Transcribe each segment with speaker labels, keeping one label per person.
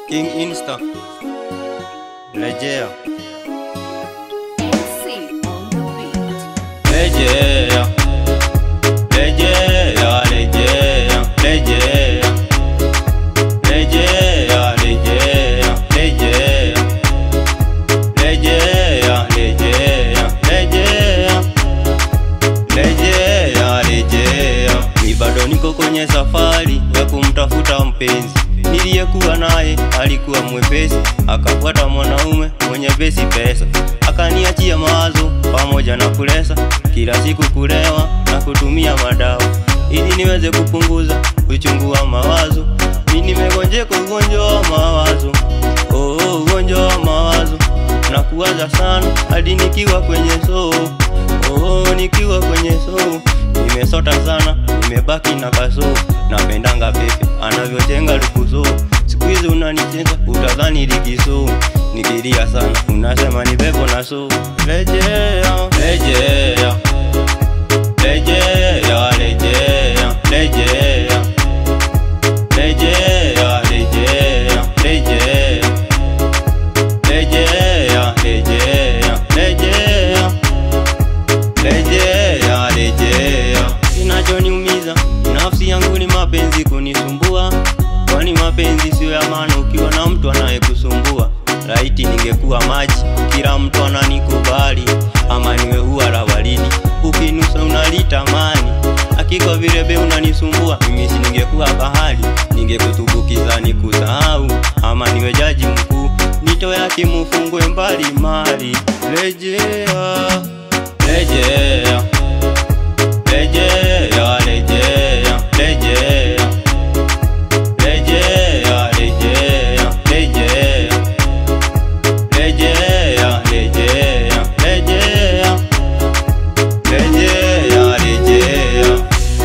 Speaker 1: King Insta Rejea Rejea Rejea Rejea Rejea Rejea Rejea Rejea Rejea Rejea Rejea Rejea Rejea Ni bado niko kwenye safari ya kumtafuta mpenzi niliyekuwa naye alikuwa mwepesi, akafuata mwanaume mwenye besi pesa, akaniachia mawazo pamoja na kulesa, kila siku kulewa na kutumia madawa ili niweze kupunguza uchungu wa mawazo. Mimi nimegonjeka ugonjwa wa mawazo, oh, oh, ugonjwa wa mawazo na kuwaza sana hadi nikiwa kwenye soo, oh, nikiwa kwenye soo nimesota sana, nimebaki na kasoo. Napendanga pepe anavyojenga lukuzo, siku hizi unanicheza utadhani likiso. Nikilia sana unasema ni pepo na so. Rejea, rejea, rejea, rejea, rejea, rejea, rejea, rejea, rejea, rejea, rejea rejea rejea. Kinachoniumiza nafsi yangu ni mapenzi kunisumbua, kwani mapenzi sio ya maana ukiwa na mtu anayekusumbua. Laiti ningekuwa maji, kila mtu ananikubali, ama niwe ua la waridi, ukinusa unalitamani. Hakika vile be unanisumbua, mimi si ningekuwa bahari, ningekutumbukiza nikusahau, ama niwe jaji mkuu, nito yake mufungwe mbali mali. Rejea Rejea, rejea, rejea, rejea, rejea, rejea, rejea, rejea, rejea, rejea, rejea, rejea.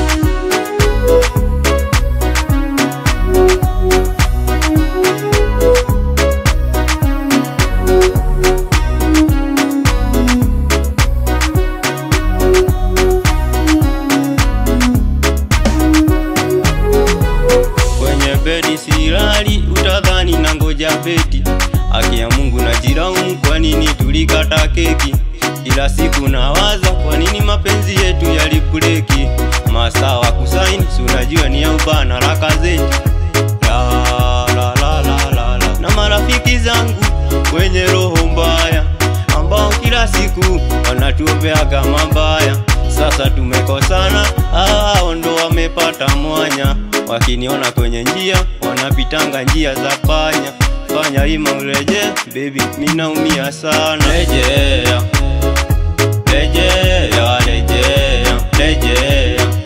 Speaker 1: kwenye bedi silali, utadhani na ngoja beti. Haki ya Mungu na jiraumu, kwa nini tulikata keki? Kila siku nawaza, kwa nini mapenzi yetu yalibreki? Masaa wa kusaini, si unajua ni ya ubana la gazeti. La, la, la, la, la, la. Na marafiki zangu wenye roho mbaya ambao kila siku wanatuombeaga mabaya. Sasa tumekosana, hao ndo wamepata mwanya, wakiniona kwenye njia wanapitanga njia za panya. Fanya ima ureje, baby, minaumia sana. Rejea, rejea, rejea, rejea